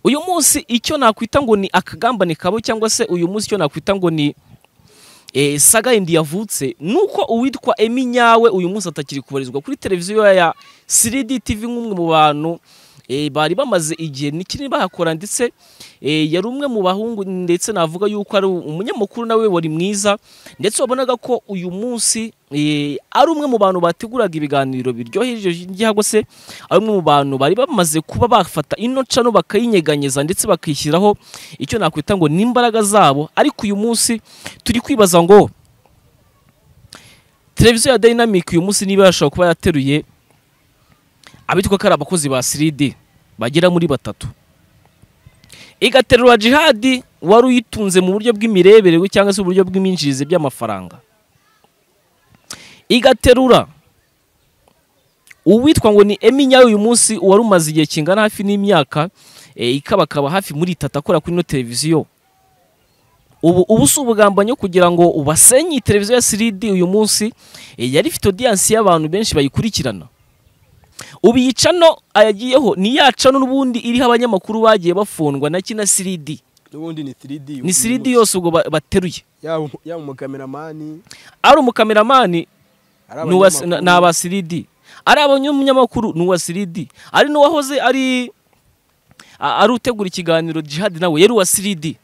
uyu munsi icyo nakwita ngo ni akagambane kabo cyangwa se uyu munsi icyo nakwita ngo ni saga yindi yavutse ni uko uwitwa emi nyawe uyu munsi atakiri kubarizwa kuri televiziyo ya siridi tivi nk'umwe mu bantu bari bamaze igihe n'ikinini bahakora ndetse yari umwe mu bahungu ndetse navuga yuko ari umunyamakuru nawe wari mwiza ndetse wabonaga ko uyu munsi ari umwe mu bantu bateguraga ibiganiro biryoheje cyangwa se ari umwe mu bantu bari bamaze kuba bafata ino cano bakayinyeganyeza ndetse bakishyiraho icyo nakwita ngo n'imbaraga zabo ariko uyu munsi turi kwibaza ngo televiziyo ya dayinamike uyu munsi niba yashobora kuba yateruye abitwa ko ari abakozi ba siridi bagera muri batatu igaterura jihadi wari uyitunze mu buryo bw'imirebere cyangwa se uburyo bw'iminjirize by'amafaranga igaterura uwitwa ngo ni emi nyawe uyu munsi wari umaze igihe kingana hafi n'imyaka ikabakaba hafi muri itatu akora kuri ino televiziyo ubu ubu si ubugambanyi kugira ngo ubasenye televiziyo ya siridi uyu munsi yari ifite odiyansi y'abantu benshi bayikurikirana ubu iyi cano ayagiyeho ni ya cano n'ubundi iriho abanyamakuru bagiye bafundwa na kina siridi n'ubundi ni siridi ni siridi yose ubwo bateruye yaba umukameramani ari umukameramani ni aba siridi ari abanyamakuru ni uwa siridi ari n'uwahoze ari ari utegura ikiganiro jihadi nawe yari uwa siridi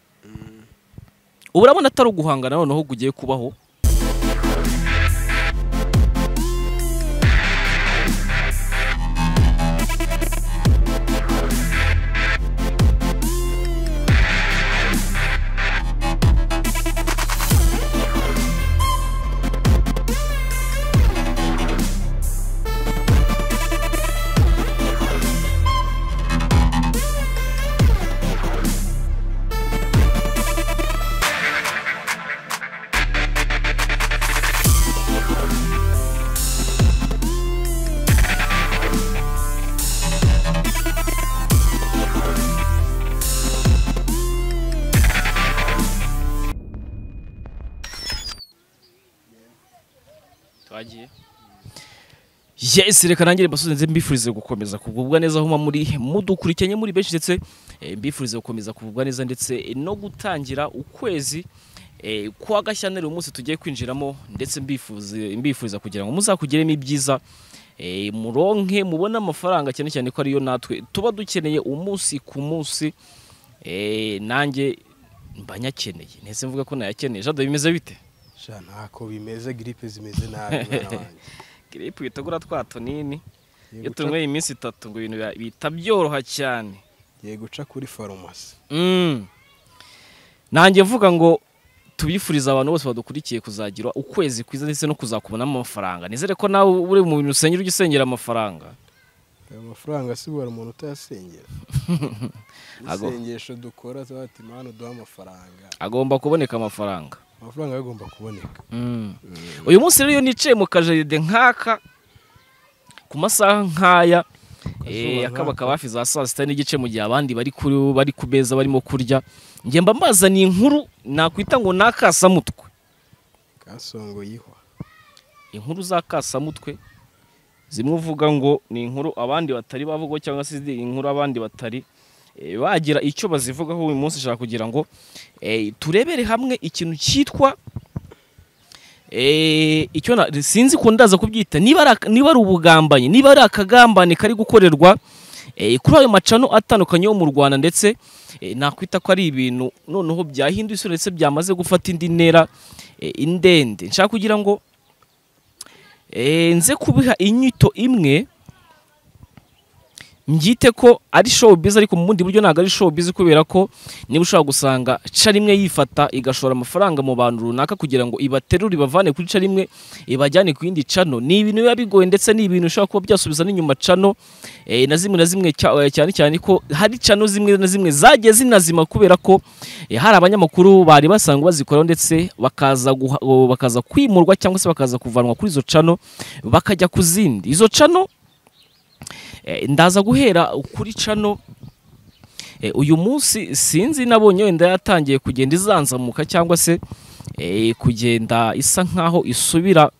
ubu urabona atari uguhangana noneho ugiye kubaho yesi reka nange mbasubize mbifurize gukomeza kugubwa neza aho muri mudukurikiranye muri benshi ndetse mbifurize gukomeza kugubwa neza ndetse no gutangira ukwezi kwa gashyaneri uyu munsi tugiye kwinjiramo ndetse mbifuriza kugira ngo muzakugiremo ibyiza muronke mubone amafaranga cyane cyane ko ariyo natwe tuba dukeneye umunsi ku munsi nanjye mbanyakeneye ndetse mvuga ko nayakeneye jado bimeze bite ntako bimeze giripe zimeze nabi giripe uhita ugura twa tunini iyo tunyweye iminsi itatu ngo ibintu bihita byoroha cyane giye guca kuri farumasi nanjye mvuga ngo tubifuriza abantu bose badukurikiye kuzagira ukwezi kwiza ndetse no kuzakubonamo amafaranga nizere ko nawe uri mu bintu usenyera ujya usengera amafaranga ayo mafaranga asibura umuntu utayasengera isengesho dukora zati mana uduha amafaranga agomba kuboneka amafaranga amafaranga agomba kuboneka uyu munsi rero nicaye mu kajaride nk'aka ku masaha nk'aya akaba hafi za saa sita n'igice mu gihe abandi bari ku meza barimo kurya ngemba mbazaniye inkuru nakwita ngo ni akasamutwe kasongoyeho inkuru za kasamutwe zimwe uvuga ngo ni inkuru abandi batari bavuga cyangwa se inkuru abandi batari bagira icyo bazivugaho uyu munsi ushaka kugira ngo turebere hamwe ikintu cyitwa sinzi ko ndaza kubyita niba ari ubugambanyi niba ari akagambane kari gukorerwa kuri ayo macano atandukanye yo mu rwanda ndetse nakwita ko ari ibintu noneho byahinduye isura ndetse byamaze gufata indi ntera indende nshaka kugira ngo nze kubiha inyito imwe mbyite ko ari showbiz ariko mu bundi buryo ntabwo ari showbiz kubera ko niba ushobora gusanga ca rimwe yifata igashora amafaranga mu bantu runaka kugira ngo ibaterure ibavane kuri ca rimwe ibajyane ku yindi cano ni ibintu biba bigoye ndetse ni ibintu ushobora kuba byasubiza n'inyuma cano na zimwe na zimwe cyane cyane ko hari cano zimwe na zimwe zagiye zinazima kubera ko hari abanyamakuru bari basanzwe bazikoraho ndetse bakaza kwimurwa cyangwa se bakaza kuvanwa kuri izo cano bakajya ku zindi izo cano ndaza guhera kuri cano uyu munsi sinzi nabonye wenda yatangiye kugenda izanzamuka cyangwa se kugenda isa nkaho isubira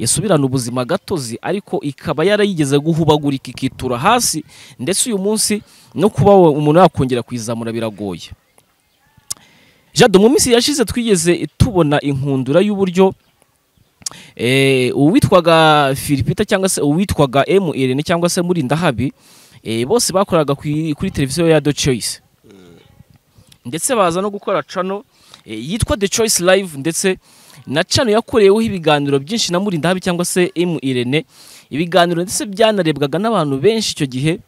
yasubirana ubuzima gatozi ariko ikaba yarayigeze guhubagurika ikitura hasi ndetse uyu munsi no kuba we- umuntu yakongera kuyizamura biragoye jado mu minsi yashize twigeze tubona inkundura y'uburyo eh, uwitwaga filipita cyangwa se uwitwaga mrn cyangwa se murindahabi eh, bose bakoraga kuri kuri televiziyo ya the choice ndetse baza no gukora cano eh, yitwa the choice live ndetse na cano yakoreweho ibiganiro byinshi na murindahabi cyangwa se mrn ibiganiro ndetse byanarebwaga n'abantu benshi icyo gihe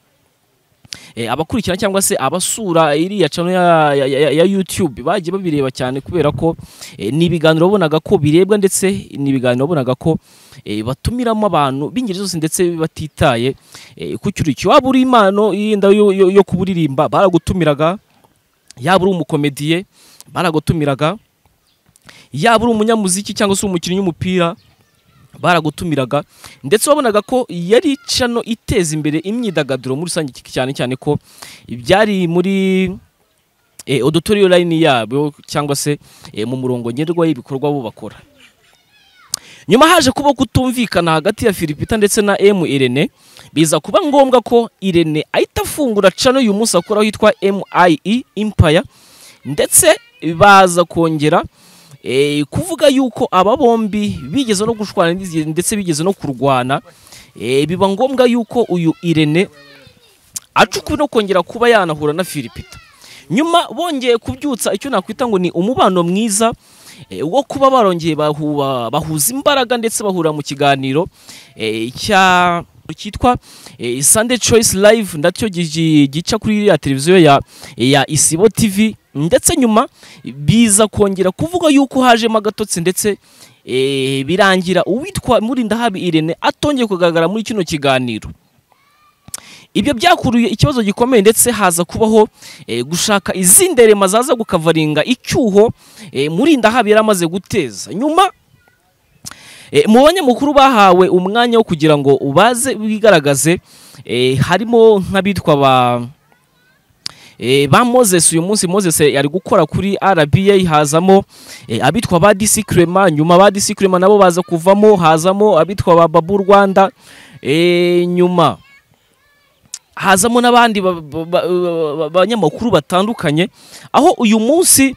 eh, abakurikira cyangwa se abasura iriya channel ya, ya, ya, ya YouTube bagiye babireba cyane kubera ko eh, ni ibiganiro wabonaga ko birebwa ndetse ni ibiganiro wabonaga ko eh, batumiramo abantu b'ingeri zose ndetse batitaye eh, ku cyuriki waba uri impano yenda yo, yo, yo kuburirimba baragutumiraga yaba uri umukomediye baragutumiraga yaba uri umunyamuziki cyangwa se umukinnyi w'umupira baragutumiraga ndetse wabonaga ko yari cano iteza imbere imyidagaduro muri rusange cyane cyane ko byari muri eh, auditorium line yabo cyangwa se eh, mu murongo ngenderwa y'ibikorwa bo bakora nyuma haje kuba kutumvikana hagati ya Philipita ndetse na M Irene biza kuba ngombwa ko Irene ahita afungura cano uyu munsi akora hitwa MIE Empire ndetse baza kongera eh, kuvuga yuko aba bombi bigeze no gushwana ndizi- ndetse bigeze no kurwana eh, biba ngombwa yuko uyu Irene aca ukuri no kongera kuba yanahura na Philipita nyuma bongeye kubyutsa icyo nakwita ngo ni umubano mwiza eh, wo kuba barongeye bahuba, bahuza imbaraga ndetse bahura mu kiganiro eh, cya cyitwa eh, Sunday Choice Live ndacyo gi- gica kuri ya televiziyo ya, ya Isibo TV ndetse nyuma biza kongera kuvuga yuko hajemo agatotsi ndetse eh, birangira uwitwa Murindahabi Irene atongeye kugaragara muri kino kiganiro ibyo byakuruye ikibazo gikomeye ndetse haza kubaho eh, gushaka izindi rema zaza gukavaringa icyuho eh, murindahabi yari amaze guteza nyuma eh, mu banyamakuru bahawe umwanya wo kugira ngo ubaze bigaragaze eh, harimo nk'abitwa ba eh, ba moses uyu munsi moses yari gukora kuri rba hazamo eh, abitwa ba disi kirema nyuma ba disi kirema nabo baza kuvamo hazamo abitwa ba babu rwanda eh, nyuma hazamo n'abandi ba- ba- ba- ba- banyamakuru batandukanye aho uyu munsi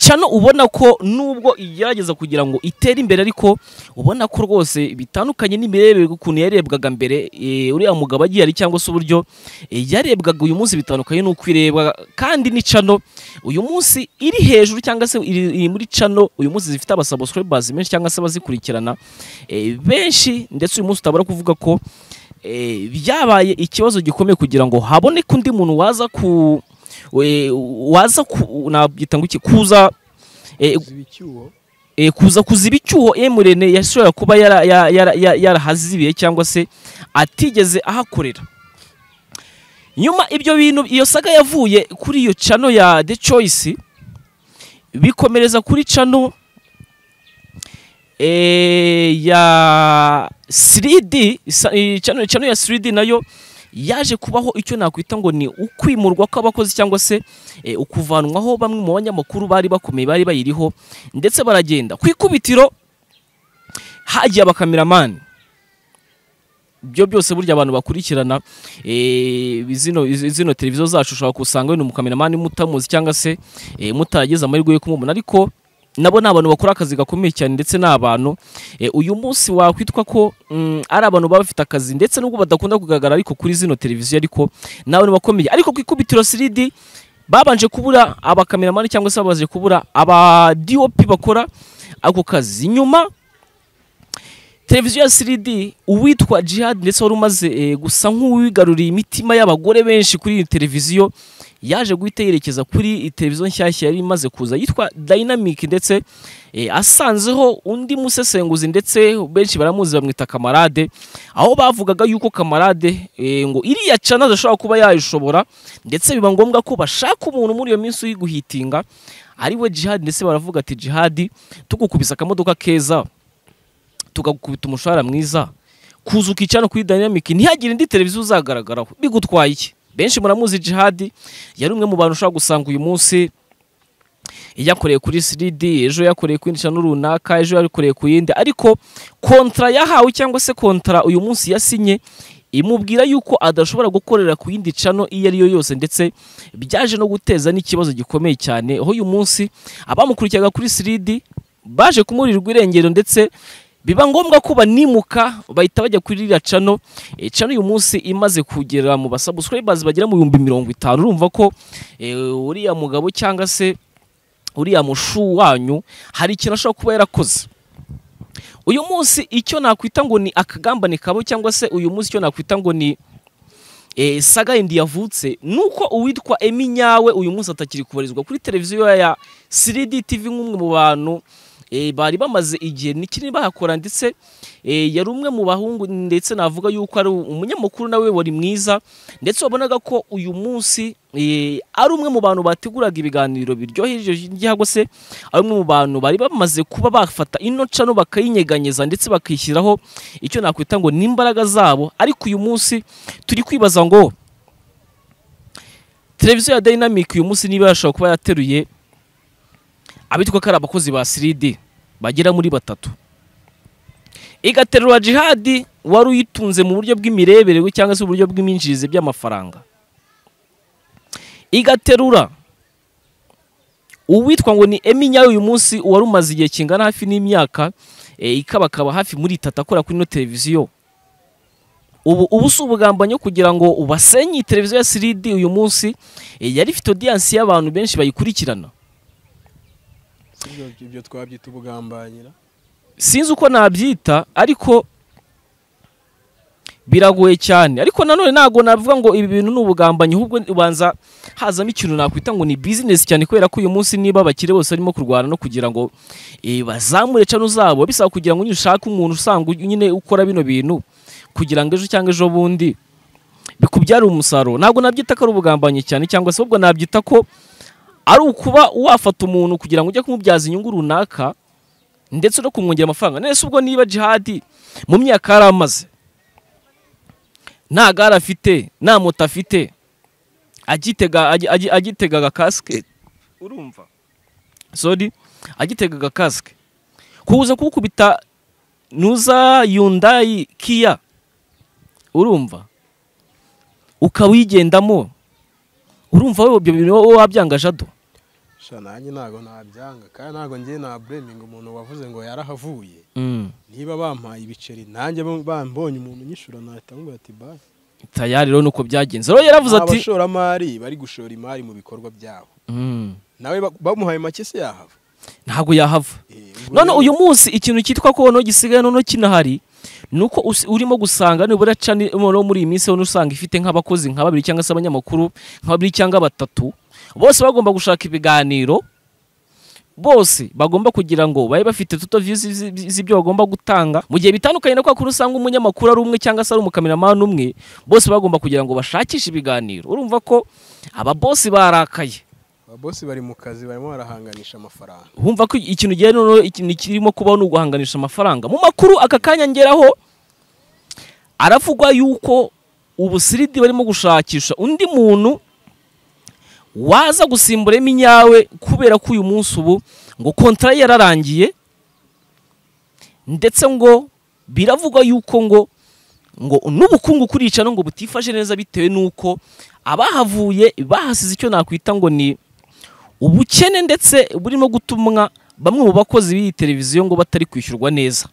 cano ubona ko nubwo igerageza kugira ngo itere imbere ariko ubona ko rwose bitandukanye n'imirebere ukuntu yarebwaga mbere eh, uriya mugabo agiye ari cyangwa se uburyo eh, yarebwaga uyu munsi bitandukanye n'uko irebwa kandi ni cano uyu munsi iri hejuru cyangwa se iri iri muri cano uyu munsi zifite abasubscribers benshi cyangwa se abazikurikirana eh, benshi ndetse uyu munsi utabura kuvuga ko eh, byabaye ikibazo gikomeye kugira ngo haboneke undi muntu waza ku we- waza ku- nabyita ngo iki kuza eh, ziba icyuho eh, kuza kuziba icyuho Emurene yashobora kuba yara- ya- yara- ya- yarahazibiye cyangwa se atigeze ahakorera nyuma ibyo bintu iyo saga yavuye kuri iyo cano ya the choice bikomereza kuri cano eh, ya 3D sa- eh, cano, cano ya 3D nayo yaje kubaho icyo nakwita ngo ni ukwimurwa kw'abakozi cyangwa se eh, ukuvanwaho bamwe mu banyamakuru bari bakomeye bari bayiriho ndetse baragenda ku ikubitiro hagiye abakameramani ibyo byose burya abantu bakurikirana eh, zino izi- zino televiziyo zacu ushobora kusanga wenda umukameramani mutamuzi cyangwa se eh, mutaragize amahirwe yo kumubona ariko nabo ni abantu bakora akazi gakomeye cyane ndetse ni abantu eh, uyu munsi wakwitwa ko mm, ari abantu baba bafite akazi ndetse nubwo badakunda kugaragara ariko kuri zino televiziyo ariko ni abantu bakomeye ariko ku ikubitiro 3D babanje kubura abakameramani cyangwa se babanje kubura aba DOP bakora ako kazi nyuma televiziyo ya 3D uwitwa Jihad ndetse wari umaze eh, gusa nk'uwigaruriye imitima y'abagore benshi kuri iyi televiziyo yaje guhita yerekeza kuri iyi televiziyo nshyashya yari imaze kuza yitwa Dynamic ndetse eh, asanzeho undi musesenguzi ndetse benshi baramuzi bamwita kamarade aho bavugaga yuko kamarade eh, ngo iriya cana adashobora kuba yayishobora ndetse biba ngombwa ko bashaka umuntu muri iyo minsi uyiguhitinga ari we Jihad ndetse baravuga ati Jihad tugukubisa akamodoka keza tugakubita umushahara mwiza kuza ukicana kuri dynamic ntihagire indi televiziyo uzagaragaraho bigutwaye iki benshi muramuzi jihadi yari umwe mu bantu ushobora gusanga uyu munsi yakoreye kuri siridi ejo yakoreye ku yindi shano runaka ejo yakoreye ku yindi ariko kontara yahawe cyangwa se kontara uyu munsi yasinye imubwira yuko adashobora gukorera ku yindi cano iyo ari yo yose ndetse byaje no guteza n'ikibazo gikomeye cyane aho uyu munsi abamukurikizaga kuri siridi baje kumurirwa irengero ndetse biba ngombwa ko banimuka bahita bajya kuri iriya cano Eh, cano uyu munsi imaze kugera mu basabuscribers bagera mu bihumbi mirongo itanu urumva ko eh, uriya mugabo cyangwa se uriya mushu wanyu hari ikintu ashobora kuba yarakoze uyu munsi icyo nakwita ngo ni akagambane kabo cyangwa se uyu munsi icyo nakwita ngo ni eh, saga yindi yavutse nuko uwitwa Emi Nyawe uyu munsi atakiri kubarizwa kuri televiziyo ya 3D TV nk'umwe mu bantu eh, bari bamaze igihe n'ikinini bahakora ndetse eh, yari umwe mu bahungu ndetse navuga yuko ari umunyamakuru nawe wari mwiza ndetse wabonaga ko uyu munsi eh, ari umwe mu bantu bateguraga ibiganiro biryoheje cyangwa se ari umwe mu bantu bari bamaze kuba bafata ino cano bakayinyeganyeza ndetse bakishyiraho icyo nakwita ngo ni imbaraga zabo ariko uyu munsi turi kwibaza ngo televiziyo ya dynamic uyu munsi niba yashobora kuba yateruye abitwa ko ari abakozi ba 3D bagera muri batatu igaterura jihadi wari uyitunze mu buryo bw'imirebere cyangwa se uburyo bw'iminjirize by'amafaranga igaterura uwitwa ngo ni Emi Nyayo uyu munsi wari umaze igihe kingana hafi n'imyaka eh, ikabakaba hafi muri itatu akora kuri ino televiziyo ubu ubu si ubugambanyi kugira ngo ubasenye iyi televiziyo ya 3D uyu munsi eh, yari ifite audience y'abantu benshi bayikurikirana Si ibyo- ibyo twabyita ubugambanyira sinzi uko nabyita ariko biragoye cyane ariko nanone ntabwo navuga ngo ibi bintu ni ubugambanyi ahubwo ubanza hazamo ikintu nakwita ngo ni bizinesi cyane kubera ko uyu munsi niba abakire bose barimo kurwana no kugira ngo eh, bazamure cano zabo bisaba kugira ngo nyine ushake umuntu usanga nyine ukora bino bintu kugira ngo ejo cyangwa ejo bundi bikubyarire umusaruro ntabwo nabyita ko ari ubugambanyi cyane cyangwa se ahubwo nabyita ko ari ukuba wafata umuntu kugira ngo ujye kumubyaza inyungu runaka ndetse no kumwongera amafaranga nese ubwo niba jihadi mu myaka yari amaze nta gare afite nta moto afite agitega agi- agi- agitegaga kasike urumva sori agitegaga kasike kuza kuwukubita nuza yundayi kiya urumva ukaba uyigendamo urumva wowe ibyo bintu wowe wabyangaje ado sha nanjye ntabwo nabyanga kandi ntabwo njye nabreminga umuntu wavuze ngo yarahavuye niba bampaye ibiceri nanjye bo- bambonye umuntu unyishura nahita nkuba ati bayi tayari rero nuko byagenze rero yaravuze ati abashoramari bari gushora imari mu bikorwa byabo Mm. nawe ba- bamuhaye make se yahava ntabwo yahava Eh, ubwo none rero- uyu munsi ikintu cyitwa ko noneho gisigaye noneho kinahari ni uko usi- urimo gusanga nibura cani noneho muri iyi minsi noneho usanga ifite nk'abakozi nka babiri cyangwa se abanyamakuru nka babiri cyangwa batatu bose bagomba gushaka ibiganiro bose bagomba kugira ngo babe bafite tuto views zi- zi- z'ibyo bagomba gutanga mu gihe bitandukanye na kwa kuri usanga umunyamakuru ari umwe cyangwa se ari umukameramani umwe bose bagomba kugira ngo bashakishe ibiganiro urumva ko aba bosi barakaye ababosi bari mu kazi barimo barahanganisha amafaranga wumva ko ikintu gihe noneho ikintu kirimo kubaho ni uguhanganisha amafaranga mu makuru aka kanya ngeraho aravugwa yuko ubu siridi barimo gushakisha undi muntu waza gusimbura iminyawe kubera ko uyu munsi ubu ngo kontara ye yararangiye ndetse ngo biravugwa yuko ngo ngo n'ubukungu kuricana ngo butifashe neza bitewe n'uko abahavuye bahasize icyo nakwita ngo ni ubukene ndetse burimo gutumwa bamwe mu bakozi b'iyi televiziyo ngo batari kwishyurwa neza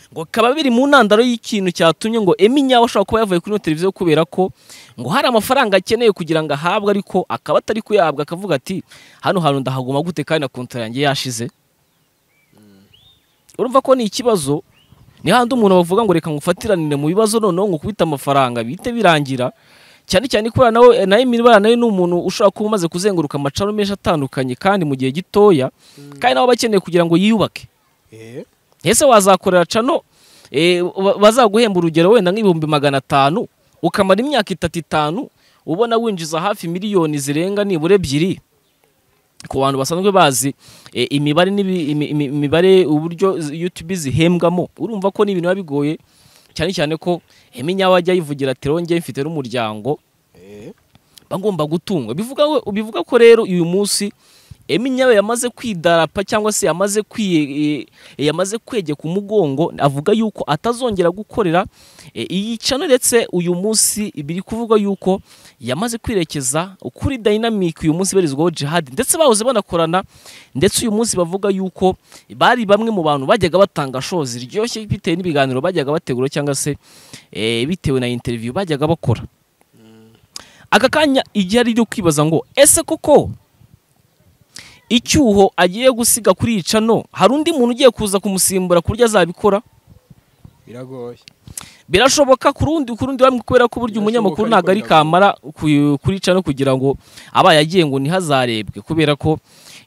ngo bikaba biri mu ntandaro y'ikintu cyatumye ngo Emi nyawe ashobora kuba yavuye kuri ino televiziyo kubera ko ngo hari amafaranga akeneye kugira ngo ahabwe ariko akaba atari kuyahabwa akavuga ati hano hantu ndahaguma gute kandi na kontara yanjye yashize urumva ko ni ikibazo ni handi umuntu bavuga ngo reka ngufatiranire mu bibazo noneho ngo kubita amafaranga bihite birangira cyane cyane kubera nawe nayo imibara nayo ni umuntu ushobora kuba umaze kuzenguruka amacaro menshi atandukanye kandi mu gihe gitoya kandi nawe aba akeneye kugira ngo yiyubake eh ese wazakorera cano eh, ba- bazaguhemba urugero wenda nk'ibihumbi magana atanu ukamara imyaka itatu itanu ubona winjiza hafi miliyoni zirenga nibura ebyiri ku bantu basanzwe bazi eh, imibare n'ibi- imi- imi- imibare uburyo zi- YouTube zihembwamo urumva ko n'ibintu biba bigoye cyane cyane ko iminyawe ajya yivugira ati rongeye mfite n'umuryango eh bagomba gutungwa bivuga bivuga ko rero uyu munsi eminyawe yamaze kwidarapa cyangwa se yamaze kwiye yamaze kwegeka umugongo avuga yuko atazongera gukorera e, iyi cano uretse uyu munsi biri kuvuga yuko yamaze kwirekeza kuri dayinamike uyu munsi ibarizwaho jihadi ndetse bahoze banakorana ndetse uyu munsi bavuga yuko bari bamwe mu bantu bajyaga batanga shozi riryoshye bitewe n'ibiganiro bajyaga bategura cyangwa se e, bitewe na interiviyu bajyaga bakora aka kanya igihe ari ryo kwibaza ngo ese koko icyuho agiye gusiga kuri iyi cano hari undi muntu ugiye kuza kumusimbura ku buryo azabikora biragoye birashoboka ku rundi ku rundi bamwe kubera ko burya umunyamakuru ntabwo ari kamara ku- kuri cano kugira ngo abaye agiye ngo ntihazarebwe kubera ko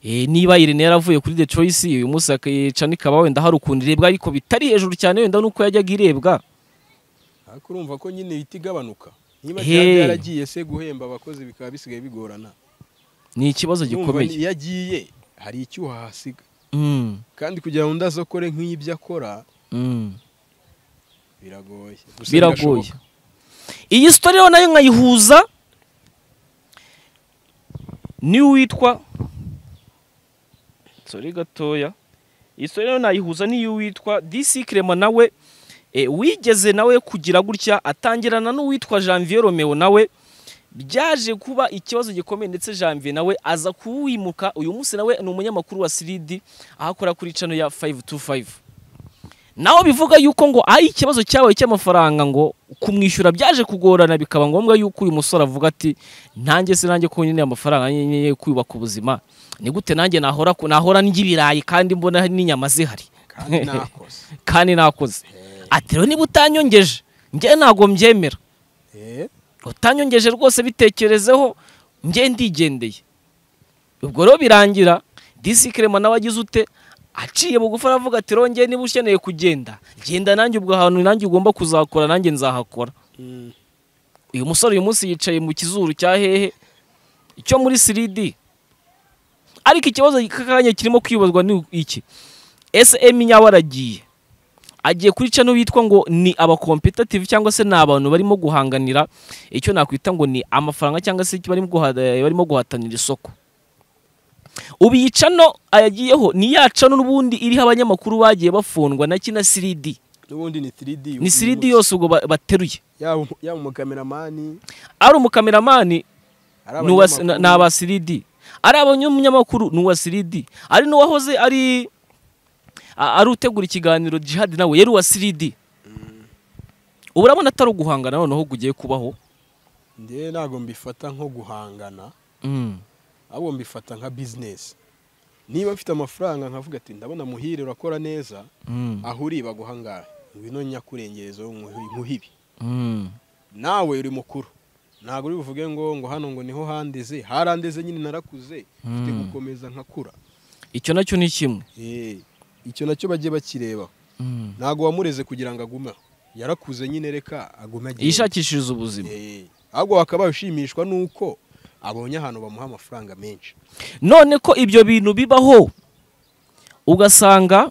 eh, niba Irene yaravuye kuri The Choice uyu munsi ak- cano ikaba wenda hari ukuntu irebwa ariko bitari hejuru cyane wenda nuko yajyaga irebwa ariko urumva ko nyine ihita igabanuka niba He. cyane yaragiye se guhemba abakozi bikaba bisigaye bigorana ni ikibazo Urumva gikomeye iyo agiye hari icyuho ahasiga Mm, kandi kugira ngo ndazokore nk'ibyo akora mm. biragoye Gusa biragoye birashoboka. iyi sitori rero nayo nkayihuza n'uwitwa sorry gatoya iyi sitori rero nayihuza n'iy'uwitwa dc kirema nawe e, wigeze nawe kugira gutya atangirana n'uwitwa janvier romeo nawe byaje kuba ikibazo gikomeye ndetse janvier nawe aza kuwimuka uyu munsi nawe ni umunyamakuru wa siridi aho akora kuri cano ya 525 nawe bivuga yuko ngo ari ikibazo cyabaye cy'amafaranga ngo kumwishyura byaje kugorana bikaba ngombwa yuko uyu musore avuga ati nanjye se nanjye ko nyine amafaranga nkeneye kubaka ubuzima ni gute nanjye nahora nahora ndya ibirayi kandi mbona n'inyama zihari kandi nakoze kandi nakoze ati rero niba utanyongeje njye ntabwo mbyemera Eh, utanyongeje rwose bitekerezeho njye ndigendeye ubwo rero birangira disi kirema nawe agize ute aciye bugufi aravuga ati rero njye niba ukeneye kugenda genda nanjye ubwo hantu nanjye ugomba kuzakora nanjye nzahakora mm, uyu musore uyu munsi yicaye mu kizuru cya hehe icyo muri siridi ariko ikibazo k'akanya kirimo kwibazwa ni iki ese eminyawe aragiye agiye kuri cano bitwa ngo ni abakompetative cyangwa se ni abantu barimo guhanganira icyo nakwita ngo ni amafaranga cyangwa se barimo guha- eh, barimo guhatanira isoko ubu iyi cano ayagiyeho ni ya cano n'ubundi iriho abanyamakuru bagiye bafundwa na kina siridi n'ubundi ni 3D ni uyu siridi munsi. yose ubwo ba- bateruye yaba umu- yaba umukameramani ari umukameramani ari ni uwa- abanyamakuru. ni aba siridi ari abanyamakuru ni uwa siridi ari n'uwahoze ari a- ari utegura ikiganiro jihadi nawe yari uwa siridi ubu urabona atari uguhangana noneho kugiye kubaho njye ntabwo mbifata nko guhangana ahubwo mbifata nka bizinesi niba mfite amafaranga nkavuga ati ndabona muhire urakora neza aho uri baguha angahe ngwino nyakurengerezo nkuhi- nkuhibi nawe uri mukuru ntabwo uri buvuge ngo ngo hano ngo niho handeze harandeze nyine narakuze mfite Mm. gukomeza nkakura icyo nacyo ni kimwe Eh, icyo nacyo bagiye bakireba ntabwo wamureze kugira ngo agume aho. yarakuze nyine reka agume agende yishakishiriza ubuzima Eh, ahubwo bakaba bashimishwa n'uko abonye ahantu bamuha amafaranga menshi none ko ibyo bintu bibaho ugasanga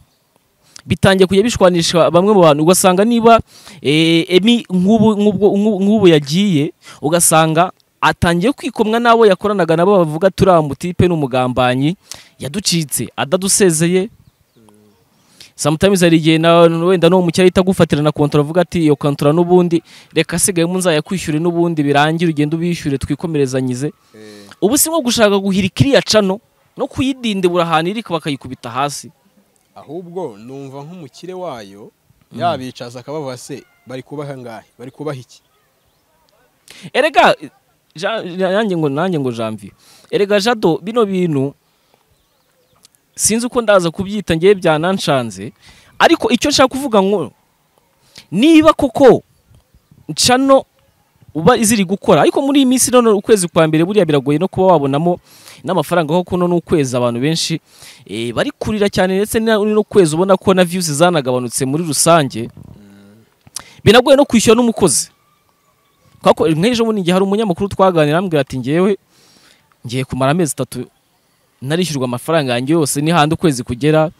bitangiye kujya bishwanisha bamwe mu bantu ugasanga niba eh, emi nk'ubu nk'ubwo- nk'ubu- nk'ubu yagiye ugasanga atangiye kwikomwa n'abo yakoranaga nabo bavuga turi amutipe n'umugambanyi yaducitse adadusezeye sometimes hari igihe na wenda no mu cyari tagufatira na kontora avuga ati iyo kontora n'ubundi reka asigaye munzayakwishyure n'ubundi birangire ugende ubishyure twikomerezanyize ubu si nko gushaka guhirika iriya cano no kuyidindibura ahantu iri bakayikubita hasi ahubwo numva nk'umukire wayo yabicaza akabavuga se bari kubaha angahe bari kubaha iki erega Ja- nanjye ngo nanjye ngo janvier erega jado bino bintu sinzi uko ndaza kubyita ngewe byananshanze ariko icyo nshaka kuvuga ngo niba koko cano uba ziri gukora ariko muri iyi minsi none ukwezi kwa mbere buriya biragoye no kuba wabonamo n'amafaranga kuko none ukwezi abantu benshi eh, bari kurira cyane ndetse n'ukwezi ubona ko na viyusi zanagabanutse muri rusange binagoye no kwishyura n'umukozi Kako nk'ejo bundi igihe hari umunyamakuru twaganira arambwira ati ngewe ngiye kumara amezi atatu narishyurwa amafaranga yanjye yose ni handi ukwezi kugera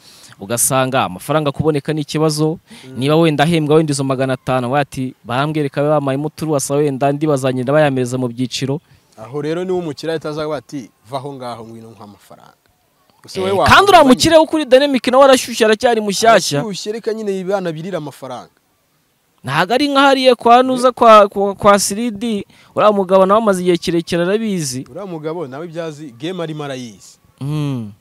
ugasanga amafaranga kuboneka ni ikibazo niba wenda ahembwa wenda izo magana atanu we ati barambwereka bamayemo turuwasa wenda andi bazagenda bayamereza mu byiciro aho rero niba umukire ahita azavuga ati vaho ngaho ngwino nk'amafaranga Ese wowe Eh, kandi wahangana uriya banye? mukire wo kuri dynamic nawe arashyushye aracyari mushyashya Arashyushye reka nyine ibana birira amafaranga ntabwo ari nkahariye kwa nuza kwa kwa, kwa siridi uriya mugabo nawe amaze igihe kirekire arabizi uriya mugabo nawe ibyazi game arimo arayizi Mm.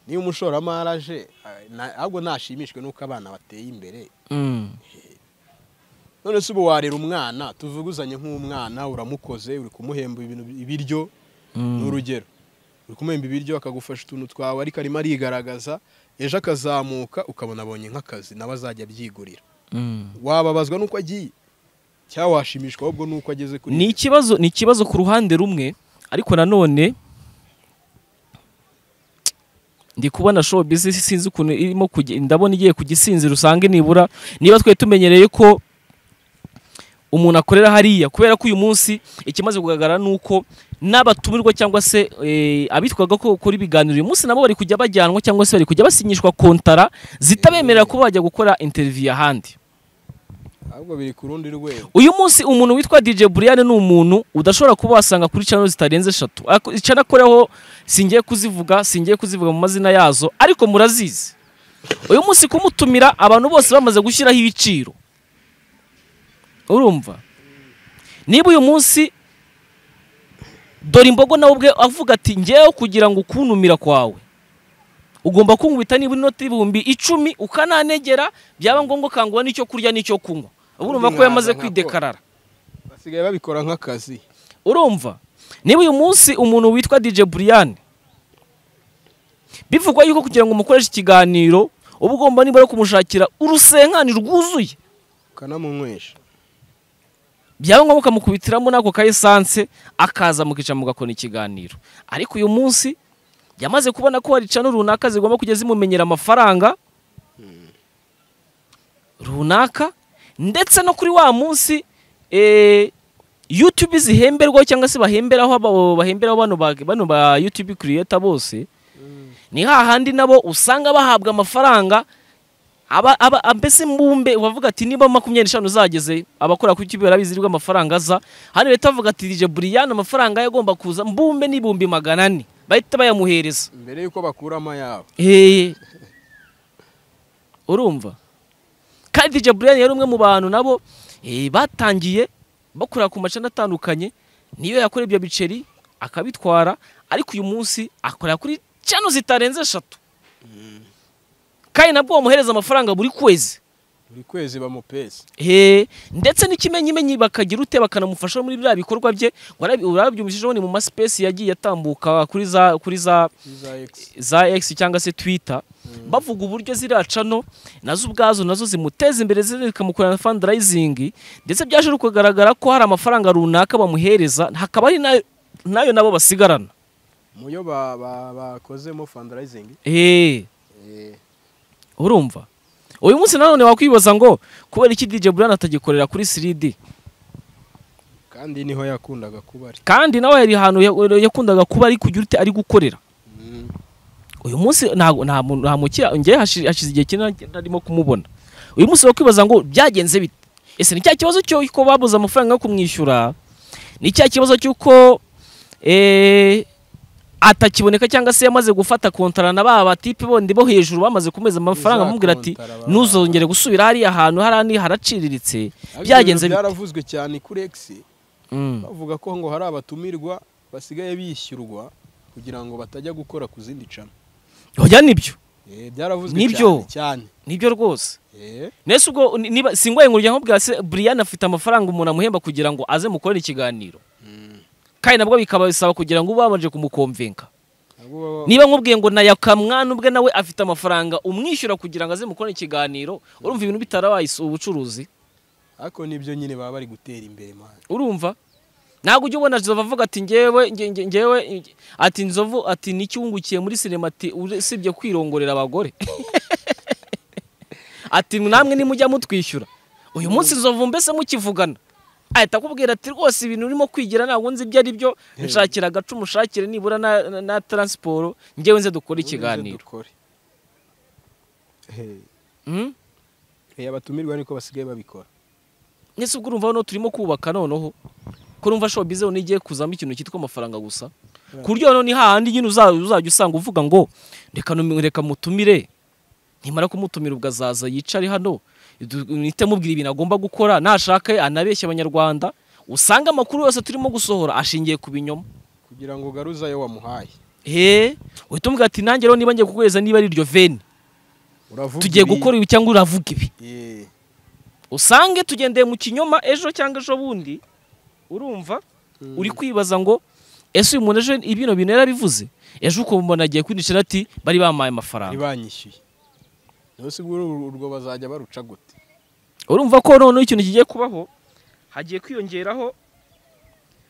niba umushoramari aje ah, na- ahubwo nashimishwe n'uko abana bateye imbere Mm. none se ubu warera umwana tuvuguzanye nk'umwana uramukoze uri kumuhemba ibintu ibiryo ni Mm. urugero uri kumuhemba ibiryo akagufasha utuntu twawe ariko arimo arigaragaza ejo akazamuka ukabona abonye nk'akazi nawe azajya abyigurira Mm. wababazwa n'uko agiye cyangwa washimishwa ahubwo n'uko ageze kuri ni ikibazo ni ikibazo ku ruhande rumwe ariko nanone ndi kubona show business sinzi ukuntu irimo kujya ndabona igiye ku gisinzira usange nibura niba twari tumenyereye ko umuntu akorera hariya kubera ko uyu munsi ikimaze kugaragara ni uko n'abatumirwa cyangwa se eh, abitwaga ko bakora ibiganiro uyu munsi nabo bari kujya bajyanwa cyangwa se bari kujya basinyishwa kontara zitabemerera kuba bajya gukora interview ahandi ahubwo biri ku rundi rwego uyu munsi umuntu witwa DJ Brian ni umuntu udashobora kuba wasanga kuri channel zitarenze eshatu Ako- icana akoreho singiye kuzivuga singiye kuzivuga mu mazina yazo ariko murazizi uyu munsi kumutumira abantu bose bamaze gushyiraho ibiciro urumva niba uyu munsi dore imbogo nawe ubwe avuga ati ngewe kugira ngo ukuntumira kwawe ugomba kunkubita niba inoti ibihumbi icumi ukananegera byaba ngombwa ukangura n'icyo kurya n'icyo kunywa ubu urumva ko yamaze kwidekarara basigaye babikora nk'akazi urumva niba uyu munsi umuntu witwa DJ Brian bivugwa yuko kugira ngo umukoreshe ikiganiro uba ugomba nibura kumushakira urusenkani rwuzuye ukanamunywesha byaba ngombwa ukamukubitiramo n'ako ka esanse akaza mukicara mugakora ikiganiro ariko uyu munsi yamaze kubona ko hari cano runaka zigomba kujya zimumenyera amafaranga runaka ndetse no kuri wa munsi eh, YouTube zihemberwaho cyangwa se bahemberaho aba- bahemberaho bano ba bano ba YouTube creator bose ni hahandi nabo usanga bahabwa amafaranga aba aba ambese mbumbe bavuga ati niba makumyabiri n'eshanu zageze abakora kuri YouTube barabizi rwa amafaranga aza hano leta bavuga ati DJ Brian amafaranga yagomba kuza mbumbe n'ibihumbi magana ane bahita bayamuhereza mbere y'uko bakuramo ayabo Eh. urumva kandi DJ Brian yari umwe mu bantu nabo eh, batangiye bakorera ku macana atandukanye niyo yakora ibyo biceri akabitwara ariko uyu munsi akorera kuri cano zitarenze eshatu kandi nabwo bamuhereza amafaranga buri kwezi buri kwezi bamupesa He, ndetse n'ikimenyimenyi bakagira ute bakanamufasha muri biriya bikorwa bye ngo arabi- urabyumvishijeho ni mu masipesi yagiye atambuka kuri za kuri za iza egisi za X cyangwa se Twitter bavuga uburyo ziriya cano nazo ubwazo nazo zimuteza imbere zikamukorera fundraising ndetse byaje no kugaragara ko hari amafaranga runaka bamuhereza hakaba ari nayo nayo nabo basigarana muyo ba- ba- bakozemo fandarayizingi Eh, urumva uyu munsi nanone wakwibaza ngo kubera iki DJ Brian atagikorera kuri 3D kandi niho yakundaga kuba ari kandi nawe hari ahantu ya- yakundaga kuba ari kugira ute ari gukorera uyu munsi ntago- nta muntu- nta mukira ngewe hashi- hashize igihe kinini ntarimo kumubona uyu munsi wakwibaza ngo byagenze bite ese ni cya kibazo cy'uko babuze amafaranga yo kumwishyura ni cya kibazo cy'uko eh, atakiboneka cyangwa se yamaze gufata kontara na ba batipe bondi bo hejuru bamaze kumeza amafaranga Za amubwira ati kontara baba- ntuzongere gusubira hariya hantu harani haraciriritse byagenze bite byaravuzwe cyane kuri egisi Mm, bavuga ko ngo hari abatumirwa basigaye bishyurwa kugira ngo batajya gukora ku zindi cana oya nibyo Eh, byaravuzwe Nibyo. cyane cyane nibyo rwose Eh, nese ubwo ni- niba singoye ngo njya nkubwira se Brian afite amafaranga umuntu amuhemba kugira ngo aze mukorere ikiganiro kandi nabwo bikaba bisaba kugira ngo ube wabanje kumukomvenka nabwo baba- niba nkubwiye ngo na yakamwana ubwe nawe afite amafaranga umwishyura kugira ngo aze mukorere ikiganiro urumva ibintu bitarawayisu ubucuruzi ariko nibyo nyine baba bari gutera imbere mani urumva ntabwo ujya ubona nzovu avuga ati ngewe nge- nge- ngewe nge- ati nzovu ati nicyungukiye muri sinema ati usibye kwirongorera abagore ati namwe nimujya mutwishyura uyu munsi nzovu mbese mukivugana ahita akubwira ati rwose ibintu urimo kwigira ntabwo nzi ibyo ari byo nshakira agaca umushakire nibura na, na, na taransiporo ngewe nze dukore ikiganiro Mm? abatumirwa niko basigaye babikora ese ubwo urumva hano turimo kubaka noneho ko urumva showbiz hano igiye kuzamo ikintu cyitwa amafaranga gusa ku buryo noneho hahandi nyine uzajya usanga uvuga ngo reka reka mutumire nimara kumutumira ubwazaza yicare hano muhite mubwira ibintu agomba gukora nashaka anabeshya abanyarwanda usanga amakuru yose turimo gusohora ashingiye ku binyoma kugira ngo ugaruze ayo wamuhaye eee uhita umubwira ati nanjye rero niba ngiye kuguhereza niba ari iryo veni uravuga tugiye ibi. gukora ibi cyangwa uravuga ibi Yee. usange tugendeye mu kinyoma ejo cyangwa ejo bundi urumva Mm. uri kwibaza ngo ese uyu muntu ejo ibino bintu yarabivuze ejo ukabona agiye kwinjira ati bari bampaye amafaranga ntibanyishyuye rero sigura urwo bazajya baruca gute urumva ko noneho ikintu kigiye kubaho hagiye kwiyongeraho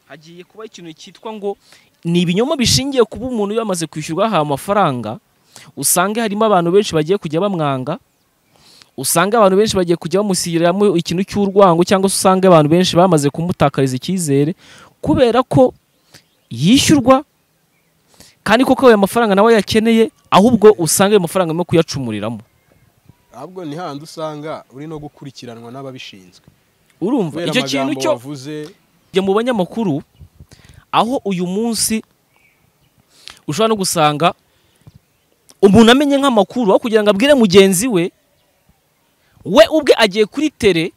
hagiye kuba ikintu cyitwa ngo ni ibinyoma bishingiye kuba umuntu yamaze kwishyurwa ahawe amafaranga usange harimo abantu benshi bagiye kujya bamwanga usange abantu benshi bagiye kujya bamusigiriramo ikintu cy'urwango cyangwa se usange abantu benshi bamaze kumutakariza icyizere kubera ko yishyurwa kandi koko ayo mafaranga nawe yakeneye ahubwo usanga ayo mafaranga arimo kuyacumuriramo ahubwo ni handi usanga uri no gukurikiranwa n'ababishinzwe urumva kubera icyo kintu amagambo cyo wavuze njya mu banyamakuru aho uyu munsi ushobora no gusanga umuntu amenye nk'amakuru aho kugira ngo abwire mugenzi we we ubwe agiye kuri tere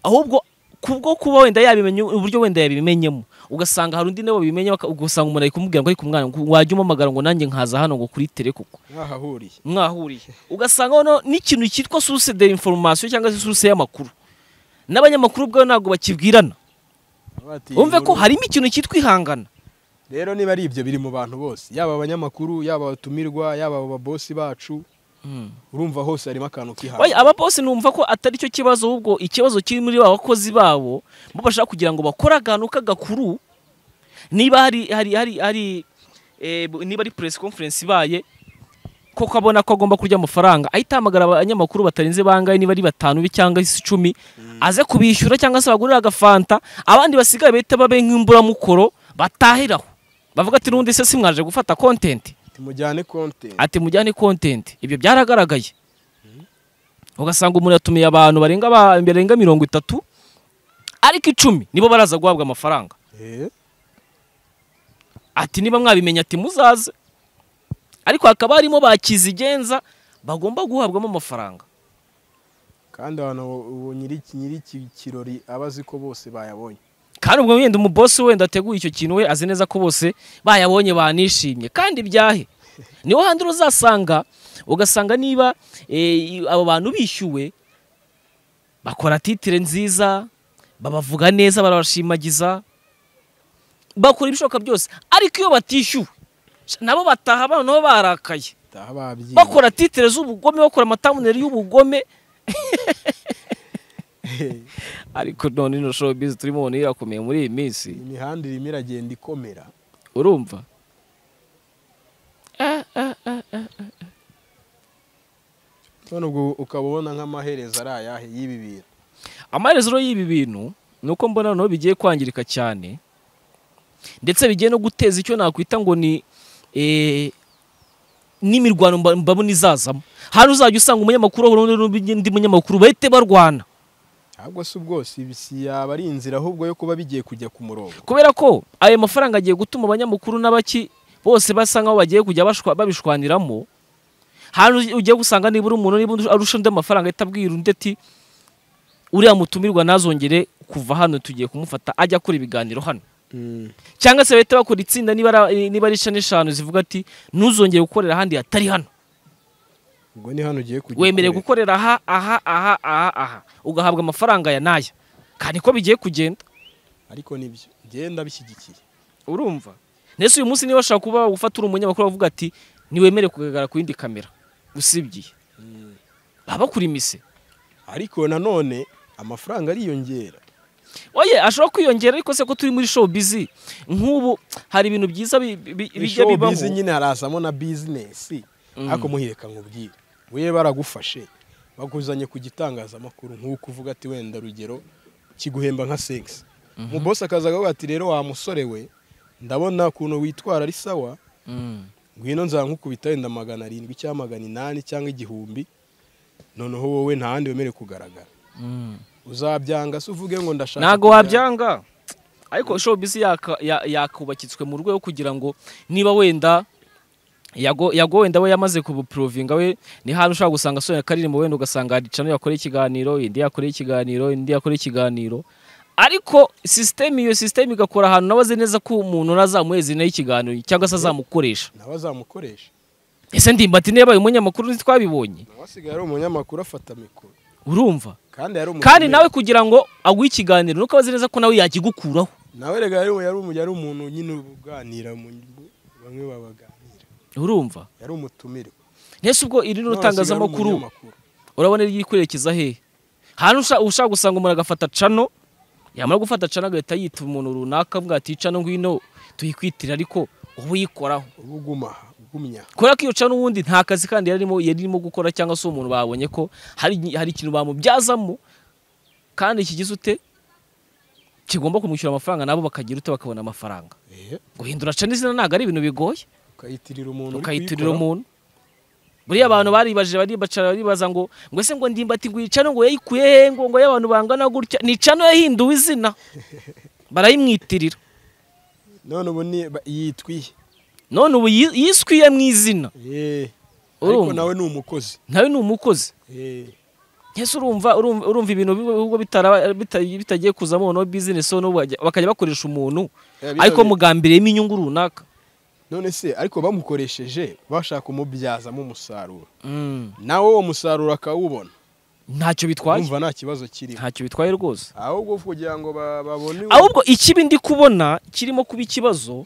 ahubwo kubwo kuba wenda yabimenye uburyo wenda yabimenyemo ugasanga hari undi nawe wabimenya baka- ugasanga umuntu ari kumubwira ngo ariko mwana ngo wajya umamagara ngo nanjye nkaza hano ngo kuri tere kuko mwahahuriye mwahuriye ugasanga noneho n'ikintu cyitwa source de information cyangwa se source y'amakuru n'abanyamakuru ubwabo ntabwo bakibwirana Bati, wumve ko inkuru- harimo ikintu cyitwa ihangana rero niba ari ibyo biri mu bantu bose yaba abanyamakuru yaba abatumirwa yaba ababosi bacu urumva hose harimo akantu Oya, kihariye aba bose numva ko atari cyo kibazo ahubwo ikibazo kiri muri ba bakozi babo bo bashaka kugira ngo bakore akantu k'agakuru niba hari hari hari hari eh, bu- niba ari press conference ibaye koko abona ko agomba kurya amafaranga ahita ahamagara abanyamakuru batarenze bangahe niba ari batanu bi cyangwa se icumi aze kubishyura cyangwa se bagurire agafanta abandi basigaye bahita babe nk'imburamukoro batahiraho bavuga ati n'ubundi se simwaje gufata content mujyane konte ati mujyane kontenti ibyo byaragaragaye ugasanga umuntu yatumiye abantu barenga ba- barenga mirongo itatu ariko icumi nibo baraza guhabwa amafaranga ati niba mwabimenya ati muzaze ariko hakaba harimo ba kizigenza bagomba guhabwamo amafaranga kandi abantu uwo nyiri nyiri iki kirori aba azi ko bose bayabonye kandi ubwo wenda umubosi wenda ateguye icyo kintu we azi neza ko bose bayabonye banishimye kandi byahe niho handi uzasanga ugasanga niba eh, abo bantu bishyuwe bakora titire nziza babavuga neza barabashimagiza bakora ibishoboka byose ariko iyo batishyuwe nabo bataha noneho barakaye taha babyiye bakora titire z'ubugome bakora amatabuneri y'ubugome ariko none ino showbiz turimo ubona irakomeye muri iyi minsi imihanda irimo iragenda ikomera urumva none ubwo ukaba ubona nk'amaherezo ari ayahe y'ibi bintu amaherezo y'ibi bintu ni uko mbona noneho bigiye kwangirika cyane ndetse bigiye no guteza icyo nakwita ngo ni eh, n'imirwano mba- mbabona izazamo hano uzajya usanga umunyamakuru ahura n'undi n'undi munyamakuru bahite barwana ahubwo si ubwose ibi si yaba ari inzira ahubwo yo kuba bigiye kujya ku murongo kubera ko ayo mafaranga agiye gutuma abanyamakuru n'abaki bose basa nkaho bagiye kujya bashwa- babishwaniramo hano uj- ugiye gusanga nibura umuntu niba undi- arusha undi amafaranga ahita abwira undi ati uriya mutumirwa ntazongere kuva hano tugiye kumufata ajya akora ibiganiro hano cyangwa se bahita bakora itsinda niba ari- niba ari shani eshanu zivuga ati ntuzongere gukorera ahandi hatari hano ubwo ni hano ugiye kujya wemerewe gukorera ukorera. aha aha aha aha aha ugahabwa amafaranga ya n'aya kandi ko bigiye kugenda ariko nibyo genda bishyigikiye urumva ndetse uyu munsi niba washaka kuba gufata uri umunyamakuru bavuga ati ntiwemere kugaragara ku yindi kamera usibye baba bakuri imise ariko nanone amafaranga ariyongera oye ashobora kwiyongera ariko se ko turi muri show bizi nk'ubu hari ibintu byiza bi- bi- bijya Show bibaho biz nyine harazamo na bizinesi ariko muhireka nkubwire we baragufashe bakuzanye ku gitangazamakuru nk'uko uvuga ati wenda rugero kiguhemba nka segisi umubosi akaza akavuga ati rero wa musore we ndabona ukuntu witwara ari sawa Mm. ngwino nzankukubita wenda magana arindwi cyangwa magana inani cyangwa igihumbi noneho wowe nta handi wemerewe kugaragara Mm. uzabyanga se uvuge ngo ndashaka ntago kujya- wabyanga ariko showbiz yaka- ya- yakubakitswe mu rwego kugira ngo niba wenda yago Yago wenda we yamaze kubuprovinga we ni hantu ushobora gusanga Sonia Karirimo wenda ugasanga hari channel yakora ikiganiro indi yakora ikiganiro indi yakora ikiganiro ariko system iyo system igakora ahantu nawe azi neza ko umuntu nazamuheza nayo ikiganiro cyangwa se azamukoresha nawe azamukoresha ese ndimba ati niba umunyamakuru ntitwabibonye nawe asigaye ari umunyamakuru afata mikoro urumva kandi yari umuntu kandi nawe kugira ngo aguhe ikiganiro nuko abazi neza ko nawe yakigukuraho nawe rega yari yari umu- yari umuntu nyine uganira mu bamwe babaganira urumva yari umutumirwa ntese ubwo iri ni None asigaye ari itangazamakuru umunyamakuru. urabona riri kwerekeza hehe hantu usha- ushaka gusanga umuntu agafata cano yamara gufata cano agahita yita umuntu runaka avuga ati "Iyi cano ngwino tuyikwitirira ariko uba uyikoraho uba uguma aha ugumya kubera ko iyo cano ubundi nta kazi kandi yari arimo yari irimo gukora cyangwa se umuntu babonye ko hari hari ikintu bamubyazamo kandi kigize ute kigomba kumwishyura amafaranga nabo bakagira ute bakabona amafaranga Eh, guhindura cano izina ntabwo ari ibintu bigoye ukayitirira umuntu uri ukayitirira kuyikora. umuntu buriya abantu baribaje baribacara baribaza ngo ngo ese ngo ndimbati ngo iyi cano ngo yayikuye hehe ngo ngo y'abantu bangana gutya ni cano yahinduwe izina barayimwitirira none ubu ni ba- yitwiye none ubu yi- yiswiye mu izina Eh, ariko urumva nawe ni umukozi nawe ni umukozi Eh, ese urumva urumva urumva ibintu bi- ubwo bitara- bita- bitagiye kuzamo no bizinesi n'ubu bajya- bakajya bakoresha umuntu eh, ariko bitabye- mugambiriyemo inyungu runaka none se ariko bamukoresheje bashaka kumubyazamo umusaruro Mm, nawe uwo musaruro akawubona ntacyo bitwaye wumva nta kibazo kirimo ntacyo bitwaye rwose ahubwo kugira ngo ba- babone ahubwo ikibi ndi kubona kirimo kuba ikibazo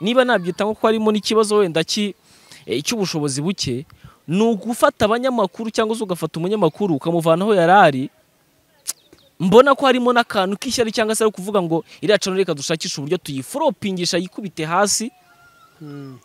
niba nabyita nko ko harimo n'ikibazo wenda ki- eh, cy'ubushobozi buke ni ugufata abanyamakuru cyangwa se ugafata umunyamakuru ukamuvana aho yari ari mbona ko harimo n'akantu k'ishyari cyangwa se ari ukuvuga ngo iriya cano reka dushakishe uburyo tuyiforopingisha yikubite hasi Hmm,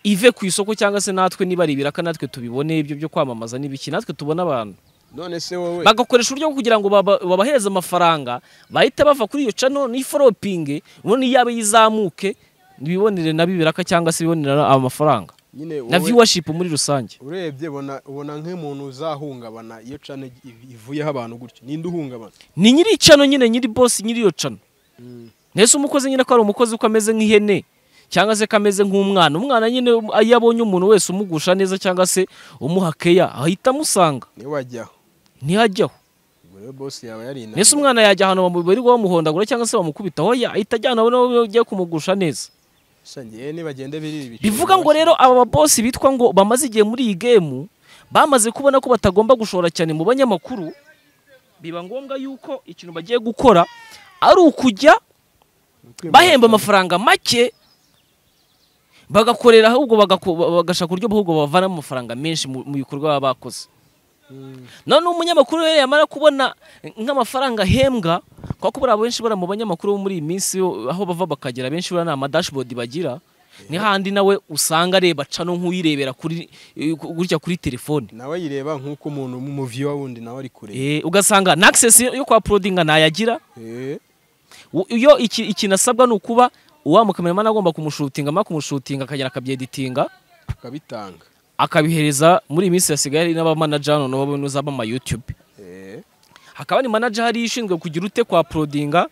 ive ku isoko cyangwa se natwe niba ari ibiraka natwe tubibone ibyo byo kwamamaza n'ibiki natwe tubona abantu none se wowe bagakoresha uburyo bwo kugira ngo baba- babahereze amafaranga bahita bava kuri iyo cano n'iforopinge ubundi yabe yizamuke ntibibonere na bibiraka cyangwa se bibonere amafaranga nyine na wowe viewership muri rusange urebye ubona- ubona nk'umuntu uzahungabana iyo cana iv- ivuyeho abantu gutyo ninde uhungabana ni nyiri cano nyine nyiri boss nyiri iyo cano Hmm, ntese umukozi nyine ko ari umukozi uko ameze nk'ihene cyangwa se ko ameze nk'umwana umwana nyine iyo abonye umuntu wese umugusha neza cyangwa se umuha keya ahita amusanga niwe wajyaho ntihajyaho ubwo rero bosi yawe yari inama mbese umwana yajya ahantu bamu- bari bamuhondagura cyangwa se bamukubita aho ahita ajyana aho ugiye kumugusha neza sangiye nibagende birira ibiciro bivuga ngo rero aba babosi bitwa ngo bamaze igihe muri iyi gemu bamaze kubona ko batagomba gushora cyane mu banyamakuru biba ngombwa yuko ikintu bagiye gukora ari ukujya Ukwimura- bahemba amafaranga make bagakorera ahubwo bagako- bagashaka uburyo ahubwo bavanamo amafaranga menshi mu mu bikorwa baba bakoze Hmm, none umunyamakuru rero yamara kubona nk'amafaranga ahembwa kubera ko buriya benshi buriya mu banyamakuru bo muri iyi minsi yo- aho bava bakagera benshi buriya ni amadashibodi bagira ni hahandi nawe usanga areba cano nk'uyirebera kuri eh, gutya kuri telefone nawe yireba nk'uko umuntu w'umuviwa wundi nawe ari kureba Eh, ugasanga na access yo kwa porodinga ntayagira Eh, U- iyo iki- ikintu asabwa ni ukuba uwa mukameramani agomba kumushutinga amara kumushutinga akagera akabyeditinga akabitanga akabihereza muri iyi minsi hasigaye hari n'abamanaja none babone uzaba ama YouTube Eh, hakaba ni manager hariya ishinzwe kugira ute kwa porodinga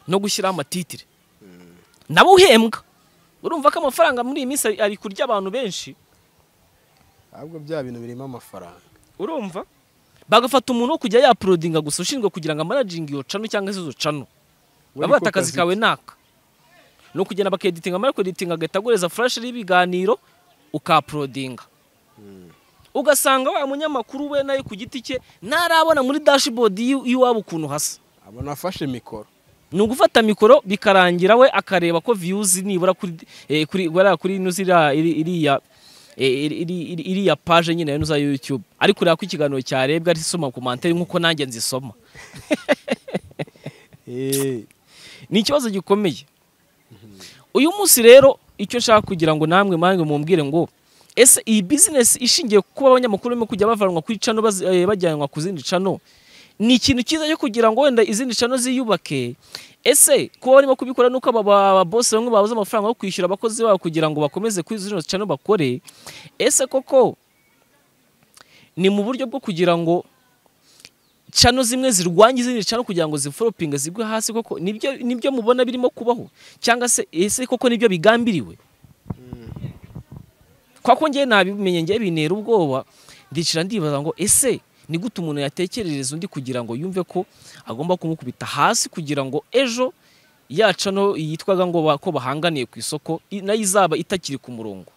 no gushyiraho amatitire nabo uhembwa urumva ko amafaranga muri iyi minsi ari- ari kurya abantu benshi ahubwo bya bintu birimo amafaranga urumva bagafata umuntu wo kujya yaporodinga gusa ushinzwe kugira ngo amanajinge iyo cano cyangwa se izo cano We baba niko bata akazi kazi kawe naka ni ukugenda bakeditinga amara kweditinga agahita agureza furashi y'ibiganiro ukaporodinga ugasanga wa munyamakuru we nawe ku giti cye ntarabona muri dashibodi y'iwabo ukuntu hasa abona afashe mikoro ni ugufata mikoro bikarangira we akareba ko viyuzi nibura kuri eh, kuri bariya kuri ino ziriya iri- iriya eh, iri- iri- iri- iriya paje nyine ino za YouTube ari kureba ko ikiganiro cyarebwa ari soma komantere nk'uko nanjye nzisoma Eh, ni ikibazo gikomeye uyu munsi rero icyo nshaka kugira ngo namwe mpamwe mumbwire ngo ese iyi bizinesi ishingiye ku kuba abanyamakuru barimo kujya bavanwa kuri cano bazi- eh, bajyanwa ku zindi cano ni ikintu cyiza cyo kugira ngo wenda izindi cano ziyubake ese kuba barimo kubikora nuko aba ba- ba boss bamwe babuze amafaranga yo kwishyura abakozi babo kugira ngo bakomeze kuri zino cano bakore ese koko ni mu buryo bwo kugira ngo cano zimwe zirwanya izindi cano kugira ngo ziforopinge zigwe hasi koko nibyo nibyo mubona birimo kubaho cyangwa se ese koko nibyo bigambiriwe kwa ko ngewe nabimenye ngewe bintera ubwoba ndicara ndibaza ngo ese ni gute umuntu yatekerereza undi kugira ngo yumve ko agomba kumukubita hasi kugira ngo ejo ya cano yitwaga ngo ba- ko bahanganiye ku isoko i- nayo izaba itakiri ku murongo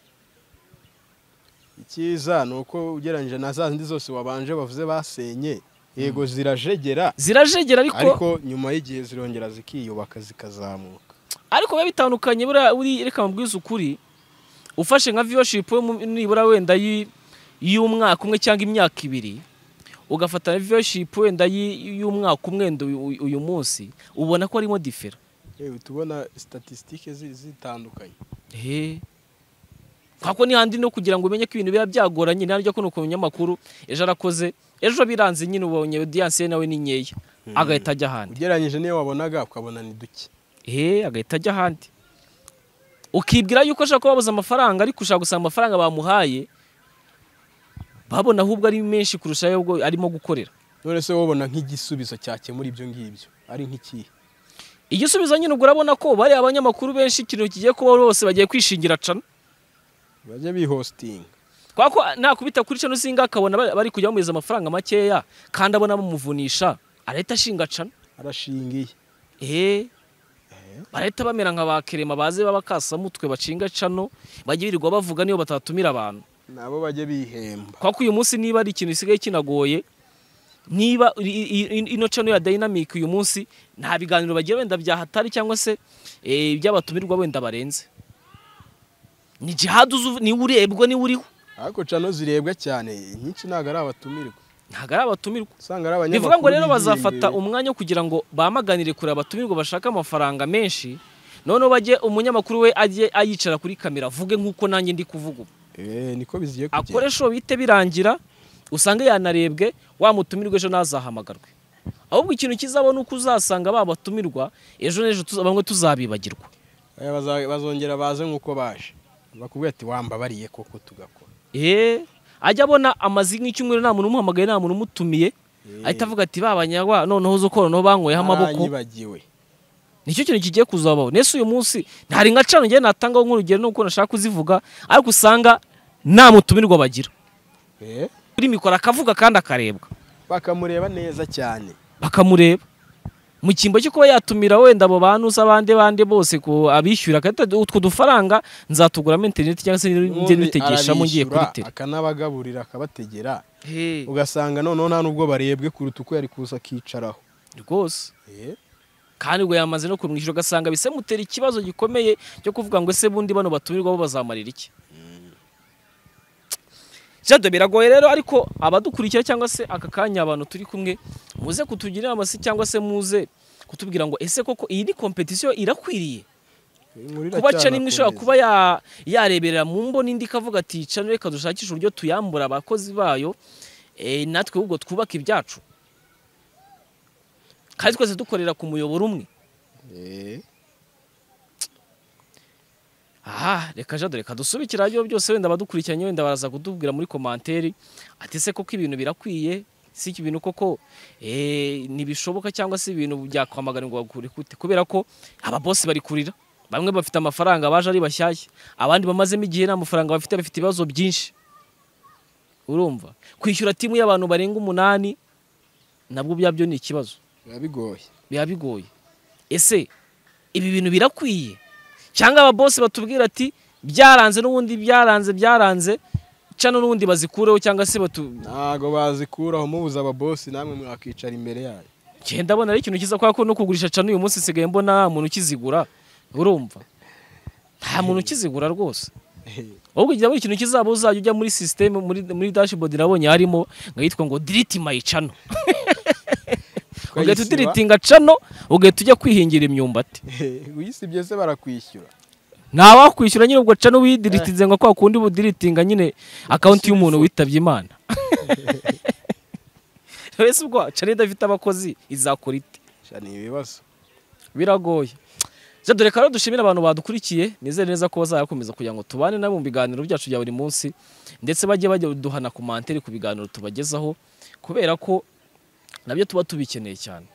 icyiza ni uko ugereranyije na za zindi zose wabanje bavuze basenye yego zirajegera zirajegera ariko ariko nyuma y'igihe zirongera zikiyubaka zikazamuka ariko biba bitandukanye buriya uri reka mubwize ukuri ufashe nka viewership yo mu- nibura wenda y'i- y'umwaka umwe cyangwa imyaka ibiri ugafata na viewership wenda y'i- y'umwaka umwe wenda uyu- uyu munsi ubona ko harimo difera yewe tubona statisitike zitandukanye he kwako ni handi no kugira ngo umenye ko ibintu biba byagoranye ntaryo ko nuko umunyamakuru ejo arakoze ejo biranze nyine ubonye audience ye nawe ni nkeya agahita ajya ahandi ugereranyije n'iyo wabonaga ukabona ni duke he agahita ajya ahandi ukibwira yuko ashaka kubabuza amafaranga ariko ushaka gusanga amafaranga bamuhaye babona ahubwo ari menshi kurusha ayo ubwo arimo gukorera none se wabona nk'igisubizo cyakemura ibyo ngibyo ari nk'ikihe igisubizo nyine ubwo urabona ko bariya abanyamakuru benshi ikintu kigiye kubaho bose bagiye kwishingira cana bajya bihositinga kubera ko nakubita kuri cano singa akabona bari- bari kujya bamuhereza amafaranga makeya kandi abona bamuvunisha arahita ashinga cana arashingiye eee barahita bamera nka ba kerema baze b'abakasamutwe bacinga cano bajya birirwa bavuga niyo batatumira abantu nabo bajya bihemba kubera ko uyu munsi niba ari ikintu gisigaye kinagoye niba i- i- i- ino cano ya dayinamike uyu munsi nta biganiro bagira wenda byahatari cyangwa se eh, iby'abatumirwa wenda barenze ni jihadi uzi uvu- niwe urebwa niwe uriho ariko cano zirebwa cyane inyinshi ntabwo ari abatumirwa ntabwo ari abatumirwa usanga ari abanyamakuru bivuga ngo rero bigiye bazafata imbere. umwanya wo kugira ngo bamaganire kure abatumirwa bashaka amafaranga menshi noneho bajye umunyamakuru we ajye ayicara kuri kamera avuge nk'uko nanjye ndi kuvuga ubu Eh, niko biziye kugenda akoresha uwo bite birangira usange yanarebwe wamutumirwa ejo ntazahamagarwe ahubwo ikintu kizabona uko uzasanga babatumirwa ejo n'ejo tuza- bamwe tuzabibagirwa Eh, baza- bazongera baze nk'uko baje bakubwira ati wambabariye koko tugakora eee ajya abona amazi nk'icyumweru nta muntu umuhamagaye nta muntu umutumiye Eh, ahita avuga ati babanyagwa noneho zo ko noneho banyweye amaboko baranyibagiwe nicyo kintu kigiye kuzabaho nese uyu munsi ntari nka cano ngewe natangaho nk'urugero nuko nashaka kuzivuga ariko usanga nta mutumirwa bagira Eh, kuri mikoro akavuga kandi akarebwa bakamureba neza cyane bakamureba mu cyimbo cyo kuba yatumira wenda abo bantu se abandi bandi bose ku abishyura agahita ati, utwo dufaranga nzatuguramo interineti cyangwa se njye Ubundi n'itegeshamo ngiye kuri arabishyura, tele akanabagaburira akabategera Hey, ugasanga noneho nta n'ubwo barebwe kuruta uko yari kuza akicaraho rwose Eh, kandi ngo yamaze no kumwishyura ugasanga bisemutera ikibazo gikomeye cyo kuvuga ngo ese bundi bano batumirwa bo bazamarira iki jado biragoye rero ariko abadukurikira cyangwa se aka kanya abantu turi kumwe muze kutugira inama se cyangwa se muze kutubwira ngo ese koko iyi ni kompetisiyo irakwiriye inkuru kuba cana iracyanakomeza. imwe ishobora kuba ya- yareberera mu mbo n'indi ikavuga ati cana reka dushakishe uburyo tuyambura abakozi bayo eh, natwe ahubwo twubaka ibyacu kandi twese dukorera ku muyoboro umwe Eh, aha reka jado reka dusubikira ibyo byose wenda abadukurikiranye wenda baraza kutubwira muri komanteri ati se koko ibintu birakwiye si iki bintu koko eh, ntibishoboka cyangwa se ibintu byakwamaganirwa kure kute kubera ko aba bose bari kurira bamwe bafite amafaranga baje ari bashyashya abandi bamazemo igihe nta mafaranga bafite bafite ibibazo byinshi urumva kwishyura timu y'abantu barenga umunani nabwo byabyo ni ikibazo biba bigoye biba bigoye ese ibi bintu birakwiye cyangwa aba bose batubwira ati byaranze n'ubundi byaranze byaranze cano n'ubundi bazikureho cyangwa se batu ntago bazikuraho mubuze ababosi namwe mwakicara imbere yayo genda ndabona ari ikintu cyiza kubera ko no kugurisha cano uyu munsi nsigaye mbona nta muntu ukizigura urumva nta muntu ukizigura rwose Eh, ahubwo igihe buri ikintu kizaba uzajya ujya muri sisiteme muri, muri dashboard nabonye harimo ngo yitwa ngo diriti mayi cano ugahita ukayisiba. udiritinga cano ugahita ujya kwihingira imyumbati Eh, uyisibye se barakwishyura ntawakwishyura nyine ubwo cano widiritinze ngo kwa kundi budiritinga nyine akawunti y'umuntu witabye imana wese ubwo cano idafite abakozi izakora ite sha ni ibibazo biragoye Jean dore rero dushimira abantu badukurikiye nizere neza ko bazakomeza kugira ngo tubane nabo mu biganiro byacu bya buri munsi ndetse bajye bajya duhana komanteri ku biganiro tubagezaho kubera ko nabyo tuba tubikeneye cyane